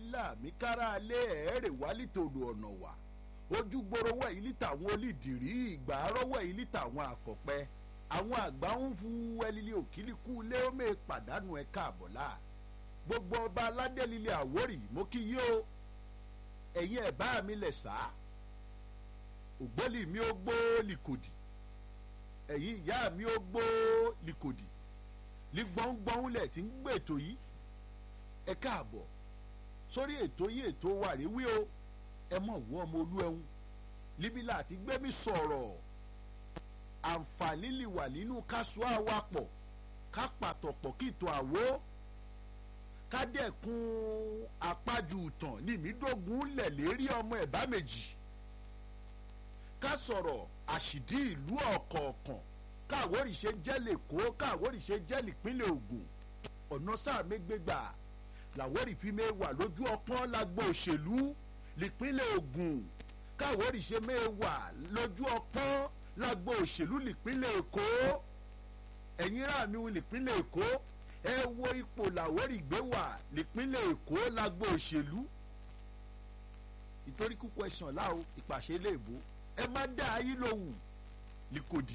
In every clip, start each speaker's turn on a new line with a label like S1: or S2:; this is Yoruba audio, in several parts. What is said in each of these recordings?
S1: láàmì kára alẹ́ ẹ̀ẹ́rẹ̀ wá lítòlù ọ̀nà wà ojú gbòòrò wẹ̀ yìí lítà àwọn olídìrí ìgbà àárọ̀ yìí lítà àwọn àkọ́pẹ́ àwọn àgbà ń hu ẹlílé òkìlíkù lé ó mẹ́ pàdánù ẹ̀ káàbọ̀ láà gbogbo ọba aládé lílé àwórì mo kí yí o ẹ̀yin ẹ̀ bá mi lẹ̀ sá ògbólì mi ó gbó lìkòdì ẹ̀yin ìyá mi ó gbó lìkòdì lígbọ́ngbọ́n lẹ̀ tí ń gbètò yìí ẹ káàbọ̀ sórí ètò yìí ètò wa rèé wí o ẹ mọ̀ wọ́ ọmọ olú ẹ̀hún líbi láti gbẹ́mí sọ̀rọ̀ àǹfààní lè wà nínú kásù àwapọ̀ ká pàtọ̀pọ̀ kí ìtọ̀ àwo ká dẹ̀kun àpájù ìtàn ní ìmídógún lẹ̀ lérí ọmọ ẹ̀bá méjì ká sọ̀rọ̀ àṣìdí ìlú ọ̀kọ̀ọ̀kan káàwórì ṣe jẹ́ lẹ́kọ̀ọ́ káàwórì ṣe jẹ́ nípínlẹ̀ Ògùn ọ̀nà sáà mégbègbà làwórì fi mẹ́ wà lójú ọpọ́n lágbo òṣèlú nípínlẹ̀ Ògùn káàwórì ṣe mẹ́ wà lójú ọpọ́n lágbo òṣèlú nípínlẹ̀ Èkó ẹ̀yin rà mí nípínlẹ̀ Èkó ẹ wo ipò làwórì gbé wà nípínlẹ̀ Èkó lágbo òṣèlú ìtorí kúkú ẹ̀sán láò ìpàṣẹ léèbó ẹ má dá ayé lòwù lìkòdì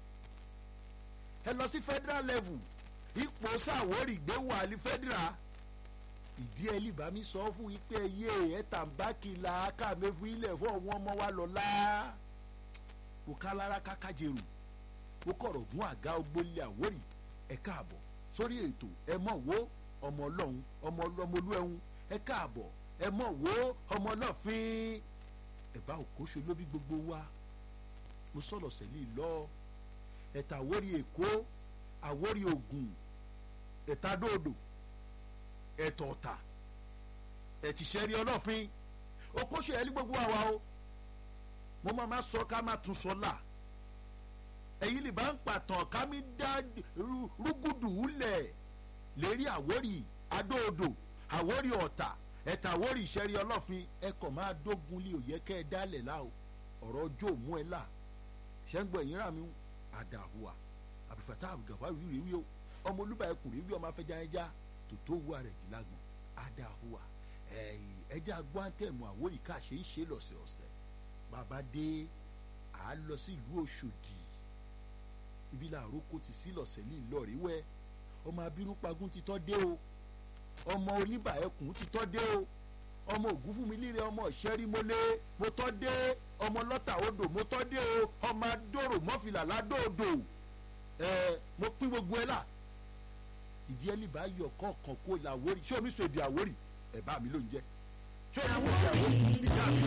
S1: ẹ lọ sí federal level ipò sàwórì gbé wà ní federal ìdí ẹ lìbá mi sọ fún yín pé yé ẹ tàǹbákì la káàmé fún ilẹ̀ fún ọ̀wọ́n ọmọ wa lọ́la kò ká lára káká jèrò ó kọ̀rọ̀ gún àga ogbólé àwórì ẹ káàbọ̀ sórí ètò ẹ mọ̀ wo ọmọ ọlọ́run ọmọ ọlọ́mọlú ẹ̀hún ẹ káàbọ̀ ẹ mọ̀ wo ọmọ ọlọ́fin ẹ̀bá òkóṣe ló bí gbogbo wa mo sọ̀rọ̀ sẹ́lẹ̀ lọ ẹ̀ta àwórí èkó àwórí ògùn ẹ̀ta dòdò ẹ̀tọ̀ ọ̀tà ẹ̀tìṣẹ́rí ọlọ́fin òkóṣe ẹ̀ ní gbogbo àwa o mo máa ma sọ ká má tún sọ là ẹ̀yin lè bá ń pàtàn ká mi dá rúgùdù lẹ̀ lérí àwórí adóodò àwórí ọ̀tà ẹ̀ta àwórí ìṣẹ́rí ọlọ́fin ẹ kàn máa dógun lé òye kẹ́ ẹ dálẹ̀ lá o ọ̀rọ̀ ọjọ́ òmú ẹ là ṣẹ́ńgbọ̀n ẹ̀yìn rà mí àdàhùà àbífàtà àbùgàfà rírì wí o ọmọ olúbà ẹkùn rí wí ọmọ afẹ́jà ẹja tòótó wú àrẹ̀ jù lágbọ̀n àdàhùà ẹja agbọ́ntẹ̀mù àwòrì ká ṣe ń ṣe lọ́sẹ̀ọ̀sẹ̀ bàbá dé à á lọ sí ìlú Òṣòdì ibi làárọ̀ kò ti sí lọ́sẹ̀ ní ìlọrin ọmọ abirú pagún ti tọ́ dé o ọmọ oníbà ẹkùn ti tọ́ dé o ọmọ ògún fún mi líle ọmọ ìṣẹ́rímọ́lé mo tọ́ dé ọmọ lọ́tà odò mo tọ́ dé o ọmọ adóró mọ́fìlà ládòdò ẹ mo pín gbogbo ẹ là ìdí ẹlì bá yọ kọ̀ọ̀kan kó làwórì ṣé omi sọ èdè àwórì ẹ bá mi ló ń jẹ ṣé omi sọ èdè àwórì ìdí àmì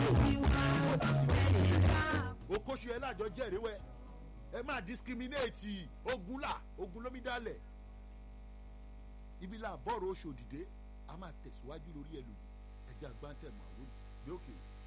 S1: lò okòṣù ẹ lájọ jẹ́rìí wẹ ẹ máa discriminate ogun là ogun lómi dálẹ̀ ibi là bọ́ọ̀rọ̀ oṣù òdìdé a máa tẹ̀síwájú lórí ẹ lòdì ẹjẹ́ àgbáńtẹ̀mọ̀ àwọn òbí òkè.